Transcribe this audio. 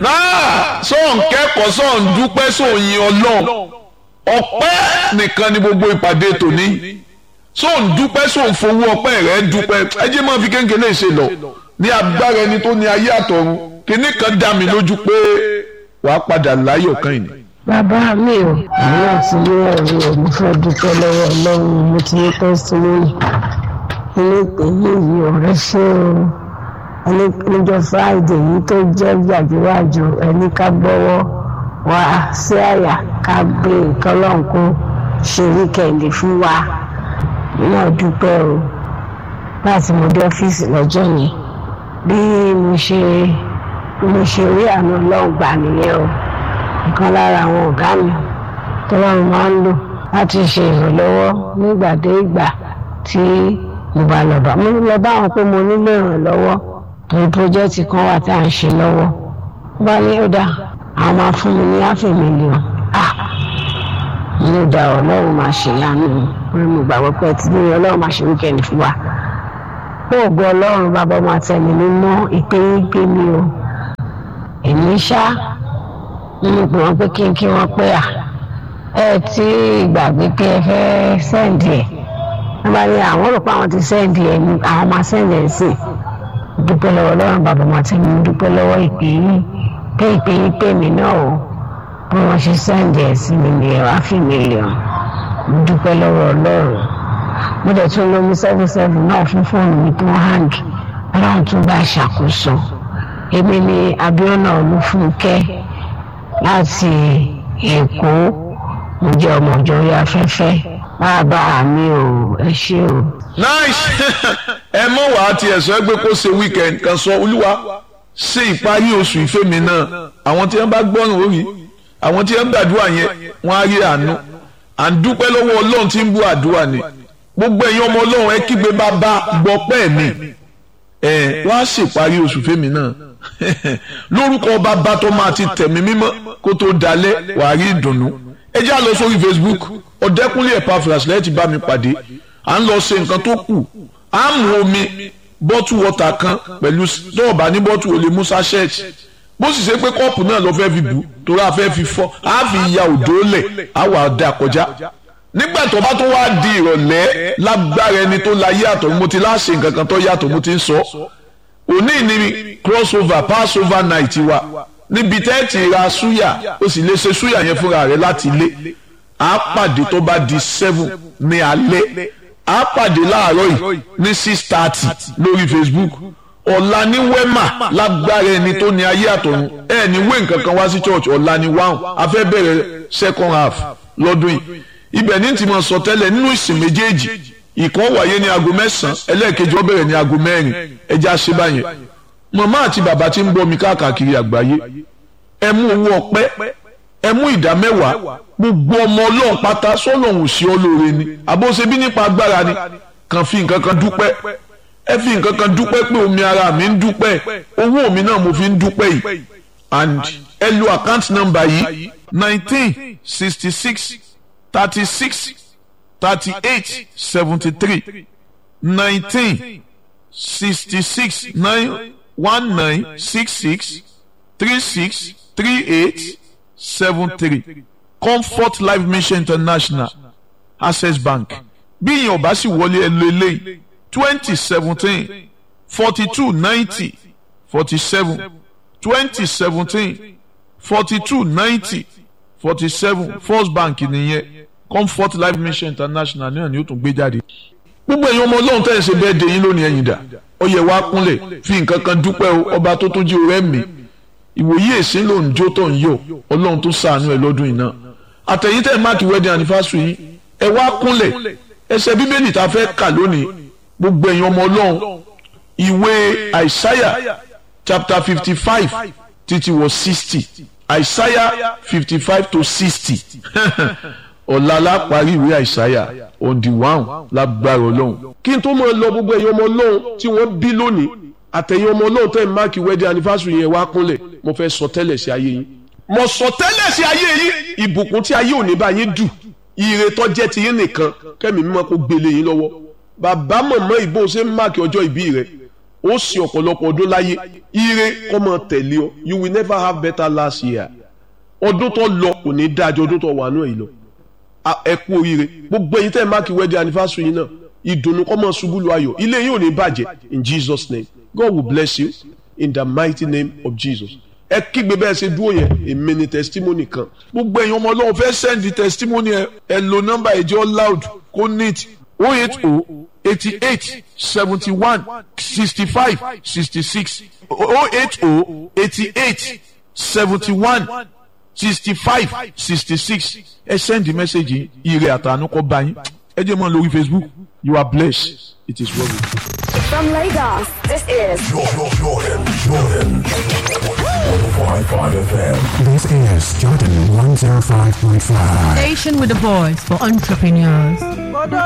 náà sọ̀n kẹ́kọ̀ọ́ sọ̀n dúpẹ́ sóyin ọlọ́run ọpẹ́ nìkan ni gbogbo ìpàdé tòní sọ̀n dúpẹ́ sọ̀n fowó ọpẹ́ rẹ̀ dúpẹ́ ẹ jẹ́ máa fi kéńkéńlé ṣe lọ ní agbára ẹni tó ní ayé àtọ̀run kínní kan dá mi lójú pé wàá padà láyọ̀ kan yìí. bàbá mi ò àwọn àti ní ẹ̀rí ẹ̀ mo fẹ́ dúpẹ́ lọ́wọ́ ọlọ́run mo ti ní tẹ́sítímọ́nì ilé ìpè yìí ọ̀rẹ́ ṣé o níjọ́ friday yìí tó jẹ́ yàjúwájú ẹni ká gbọ́wọ́ wá sí àyà ká gbé nǹkan lọ́hùn kó ṣe wíkẹ̀ndì fún wa náà dúpẹ́ o láti mo dé ọ́fíìsì lọ́jọ́ yẹn bí mo ṣe mo ṣe rí àánú ọlọ́run gbà nìyẹn o nǹkan lára àwọn ọ̀gá mi tó wà máa ń lò láti ṣe ìrànlọ́wọ́ nígbàdégbà tí mo bá lọ bá mo lọ bá wọn pé mo nílò ìrànlọ́wọ́ torí pírójẹ́tì kan wà tá à ń ṣe lọ́wọ́ wọ́n bá ní ó dá àwọn máa fún mi ní áfẹ́ mílíọ̀n ah ní ó dá ọlọ́run máa ṣe yánu orí mo gbàgbọ́ pé tí ní ọlọ́run máa ṣe wíkẹ́ndì fún wa pé ògo ọlọ́run bàbá máa tẹ̀lé mi mọ́ ìpè yín pé mi o èmi ṣá nínú pé wọ́n pé kí n kí wọ́n pé à ẹ tí ìgbàgbé pé ẹ fẹ́ sẹ́ǹdì ẹ̀ wọ́n bá ní àwọn rò pé àwọn ti sẹ́ǹdì ẹ̀ ní àwọn máa sẹ́ǹdì ẹ̀ sí dúpẹ́ lọ́wọ́ ọlọ́run bàbá máa tẹ̀lé mi dúpẹ́ lọ́wọ́ ìpè yín pé ìpè yín pè mí náà o bí wọ́n ṣe sẹ́ǹdì ẹ̀ sí mi ní ẹ̀rọ àfi mílíọ̀n mo dúpẹ́ lọ́wọ́ ọlọ́run mo dẹ̀ tún lómi seven seven náà fún fóònù mi tó hang ọlọ́run tún bá ṣàkóso èmi ni Abíọ́nà Olúfúnkẹ́ láti Èkó mo jẹ́ ọmọ ìjọ orí afẹ́fẹ́ bàbá mi ò ẹ ṣé o. nice ẹ mọ̀ wá ti ẹ̀sọ́ ẹgbẹ́ kó ṣe weekend kan sọ olúwa ṣe ìparí oṣù ìfẹ́ mi náà àwọn tí wọ́n bá gbọ́ràn orí àwọn tí wọ́n gbàdúrà yẹn wọ́n á rí àánú à ń dúpẹ́ lọ́wọ́ ọlọ́run tí ń bú àdúrà ni gbogbo ẹ̀yin ọmọ ọlọ́run ẹ kígbe bàbá gbọ́pẹ́ mi ẹ wọ́n á ṣèparí oṣù fẹ́mi náà lórúkọ bàbá tó máa ti tẹ̀mí mímọ́ kó tó dalẹ̀ wàá rí ìdùnnú ẹ já lọ sórí Facebook ọ̀dẹ́kúnlé Epaphras lẹ́yìn tí bá mi pàdé à ń lọ ṣe nǹkan tó kù à ń mu omi bọ́tù wọ́tà kan pẹ̀lú dọ́ọ̀bà ní bọ́tù olè musa ṣẹ́ẹ̀tì bó sì ṣe pé kọ́ọ̀pù náà lọ fẹ́ fi bù torí a fẹ́ fi fọ́ a fi ya òdó lẹ̀ a wà dà kọjá nígbà tó bá tó wá di ìrọ̀lẹ́ lágbára ẹni tó la yàtọ̀ mo ti láṣẹ nǹkan kan tó yàtọ̀ mo ti ń sọ òní ni crossover passover night wa níbi tẹ́ẹ̀tì ra súyà o sì lè ṣe súyà yẹn fúnra rẹ láti ilé a pàdé tó bá di seven ní alẹ́ a pàdé láàárọ̀ yìí ní six thirty lórí Facebook ọ̀la ní wema lágbára ẹni tó ní ayé àtọ̀run ẹ ní wé nǹkan kan wá sí church ọ̀la ní wáhùn a fẹ́ bẹ̀rẹ̀ second half lọ́dún yìí ibẹ̀ ní tí mo sọ tẹ́lẹ̀ nínú ìsìn méjèèjì ìkan wáyé ní aago mẹ́sàn-án ẹlẹ́ẹ̀kejì ó bẹ̀rẹ̀ ní aago mẹ́rin ẹja ṣe báyẹn màmá àti bàbá tí ń bọ́ mi káàkiri àgbáyé ẹ mú owó ọpẹ́ ẹ mú ìdá mẹ́wàá gbogbo ọmọ ọlọ́run pátá sọ́lọ́hún sí olóore ni àbóṣe bí nípa agbára ni kàn fi nǹkan kan dúpẹ́ ẹ fi nǹkan kan dúpẹ́ pé omi ara mi ń dúpẹ́ owó mi náà mo fi ń dúpẹ́ yìí and ẹ lo account number yìí nineteen sixty six thirty six thirty eight seventy three nineteen sixty six nine one nine six six three six three eight seven three comfort life mission international access bank bí ìyẹn ọba sì wọlé ẹ lo eléyìí twenty seventeen forty two ninety forty seven twenty seventeen forty two ninety forty seven first bank nìyẹn comfort life mission international náà ni ó tún gbé jáde. gbogbo èèyàn ọmọ ọlọ́run tẹ̀ ń ṣe bẹ́ẹ̀ dé yín lónìí ẹ̀yìn dà ó yẹ wá kúnlẹ̀ fi nǹkan kan dúpẹ́ o ọba tó tún jí orẹ́ mi ìwòye èsì ló ń jó tó ń yọ ọlọ́run tó ṣàánú ẹ̀ lọ́dún yìí náà àtẹ̀yìn tẹ̀ máàkì wedding anniversary yìí ẹ wá kúnlẹ̀ ẹsẹ̀ bíbélì tá a fẹ́ kà lónìí gbogbo èèyàn ọmọ ọlọ́run ìwé àìsáyà chapter fifty five títí wọ sixty àìsáyà fifty five to sixty ọ̀la láparí ìwé àìsáyà on the one lágbára ọlọ́run. kí n tó máa lọ gbogbo èèyàn ọmọ ọlọ́run tí wọ́n bí lónìí àtẹ̀yìn ọmọ ọlọ́run tẹ̀ ń máàkì wedding anniversary yẹn wá kúnlẹ̀ mo fẹ́ sọ tẹ́lẹ̀ sí ayé yín. mo sọ tẹ́lẹ̀ sí ayé yín ìbùkún tí ayé òní bá yín dù ire tó jẹ́ ti yín nìkan kẹ́mi mímọ́ kó gbélé yín lọ́wọ́ bàbá mọ̀mọ́ ìbò ṣe ń máàkì ọjọ́ ìbí rẹ̀ ó sì ọ̀pọ̀lọpọ̀ ọdún láyé ire kọ́ mọ tẹ̀lé ọ you will never have better last year ọdún tó lọ kò ní dájọ́ ọdún tó wà náà yìí lọ ẹ kú oríire gbogbo ẹ̀yin tẹ́ ẹ máàkì wedding anniversary yìí náà ìdùnnú kọ́ mọ ṣubú lu ayọ̀ ilé yìí ò ní bàjẹ́ in Jesus name God will bless you in the mighty name of Jesus ẹ kígbe bẹ́ẹ̀ ṣe dúró yẹn èmi ni testimony kan gbogbo ẹ̀yin ọmọ ọlọ́run fẹ́ send testimony ẹ ẹ lo nọ́mbà ẹ̀jẹ̀ loud kó neat o eight o eighty eight seventy one sixty five sixty six o eight o eighty eight seventy one sixty five sixty six ẹ send the message yìí ire àtàánú kọ́ bá yín ẹ jẹ́ mọ́ lórí Facebook you are blessed it is well with you. From Lagos, this is Jordan, Jordan, Jordan. 105.5 FM. This is Jordan 105.5. Station with the voice for entrepreneurs.